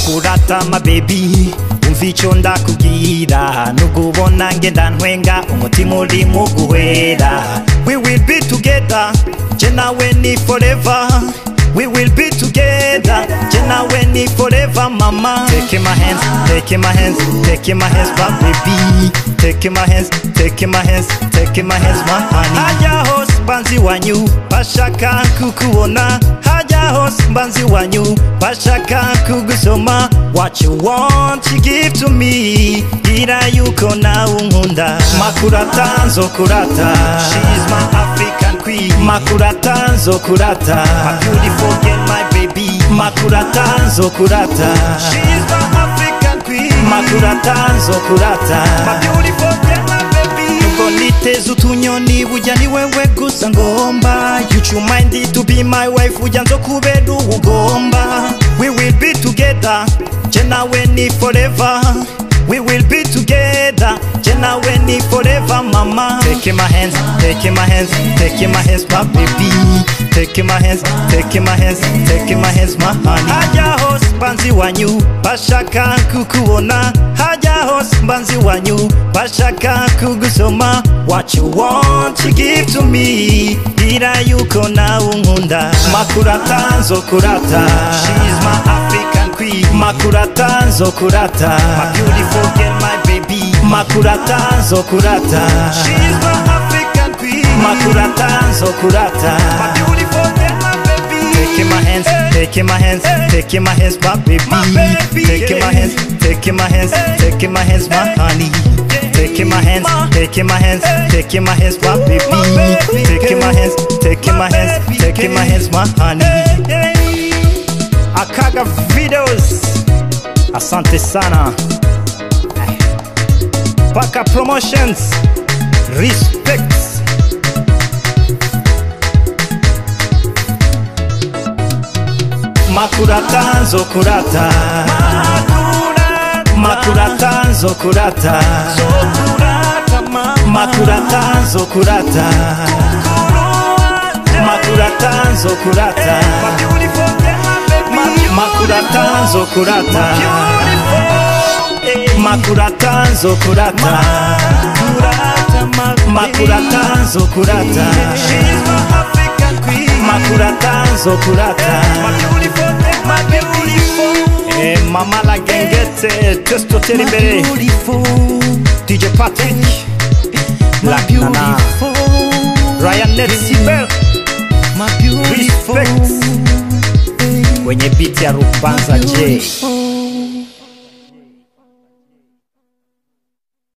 makurata ma baby umva ico ndakubwira nubwo ubona ngenda ntwenga umutima uri mu guhera we will be together je nawe ni forever We will be together, je nawe ni forever mama Take in my hands, take in my hands, take in my hands my baby Take in my hands, take in my hands, take in my hands my honey Haja hos banzi wanyu, bashaka kukuona Haja hos banzi wanyu, bashaka kugusoma What you want you give to me Gira yuko na unkunda Makurata nzokurata She's my African queen Makurata nzokurata My beautiful girl my baby Makurata nzokurata She's my African queen Makurata nzokurata My beautiful girl my baby Nuko niteze utunyoni burya ni wewe gusa ngomba You you mind to be my wife burya nzokubera uwugomba We will be together Je nawe ni forever We will be together Je nawe ni forever mama Take in my hands, take in my hands, take in my hands my baby Take in my hands, take in my hands, take in my hands my honey Haja hos banzi wanyu bashaka kukuona Haja hos banzi wanyu bashaka kugusoma What you want you give to me Gira yuko na unkunda Makurata nzokurata She's my African queen Makurata nzokurata My beautiful girl my baby Makurata nzokurata She's my African queen Makurata nzokurata My beautiful girl my baby Take in my hands, take in my hands, take in my hands my baby Take in my hands, take in my hands, take in my hands my honey Take in my hands, take in my hands, take in my hands my baby Take in my hands, take in my hands, take in my hands my honey Akaga videos Asante sana Paka promotions Respect Makurata nzokurata Makurata nzokurata Makurata nzokurata Makurata nzokurata Makurata nzokurata Makurata nzokurata Makurata nzokurata Makurata nzokurata Eh, Mama la gengete Testo tera imbere DJ Patrick Black Nana Ryan Netsibel Respect Kwenye beat ya Rubanza J